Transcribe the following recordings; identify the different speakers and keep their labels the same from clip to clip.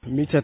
Speaker 1: mita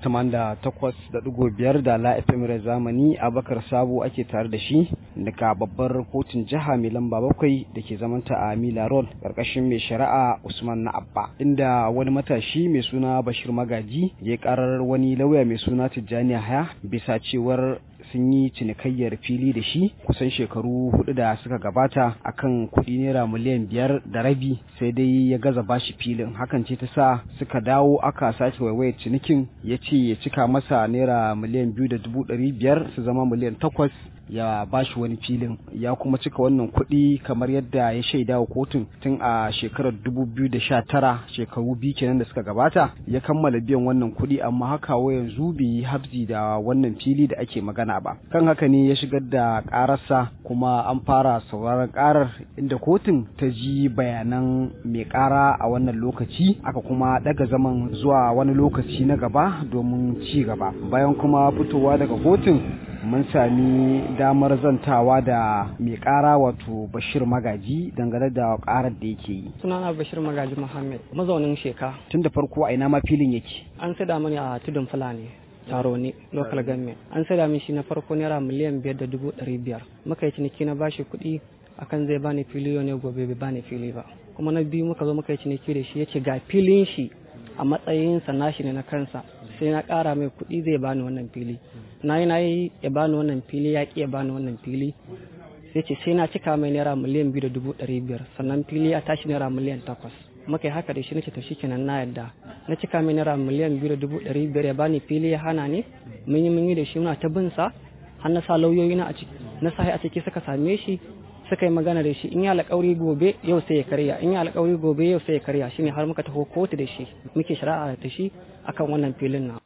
Speaker 1: biyar da la FM zamani abakar sabo ake tare da shi daga babbar kotun jiha mai lamba bakwai da ke zamanta a mila road karkashin mai shari'a usman na abba inda wani matashi mai suna bashir magaji ya karar wani lauya mai suna tijjani haya bisa cewar sun yi cinikayyar fili da shi kusan shekaru hudu da suka gabata akan kuɗi naira miliyan biyar da rabi sai dai ya gaza bashi filin hakan ce ta sa suka dawo aka sake waiwayar cinikin ya ce ya cika masa naira miliyan biyu da dubu ɗari biyar su zama miliyan takwas ya bashi wani filin ya kuma cika wannan kuɗi kamar yadda ya shaida wa kotun tun a shekarar dubu biyu da sha tara shekaru biyu kenan da suka gabata ya kammala biyan wannan kuɗi amma haka wa yanzu bai yi habzi da wannan fili da ake magana ba kan haka ne ya shigar da ƙararsa kuma an fara sauraron ƙarar inda kotun ta ji bayanan mai ƙara a wannan lokaci aka kuma ɗaga zaman zuwa wani lokaci na gaba domin ci gaba bayan kuma fitowa daga kotun mun sami damar zantawa da mai kara wato bashir magaji dangane da karar da yake yi
Speaker 2: sunana bashir magaji muhammad mazaunin sheka
Speaker 1: tun da farko a ina ma filin yake
Speaker 2: an sada mani a tudun fulani taro ne local government an sada min shi na farko naira miliyan biyar da dubu ɗari biyar muka yi ciniki na bashi kuɗi akan zai bani fili yau ne gobe bai bani fili ba kuma na biyu muka zo muka yi ciniki da shi ya ce ga filin shi a matsayinsa nashi ne na kansa sai na ƙara mai kuɗi zai bani wannan fili na yi na yi ya bani wannan fili ya ƙi ya bani wannan fili sai ce sai na cika mai naira miliyan biyu da dubu ɗari biyar sannan fili ya tashi naira miliyan takwas muka yi haka da shi nace to shikenan na yadda na cika mai naira miliyan biyu da dubu ɗari biyar ya bani fili ya hana ne mun yi mun yi da shi muna ta bin sa har na sa lauyoyi na a ciki na sa a ciki suka same shi suka yi magana da shi in yi alƙawari gobe yau sai ya karya in yi alƙawari gobe yau sai ya karya shine har muka taho kotu da shi muke shari'a da shi akan wannan filin na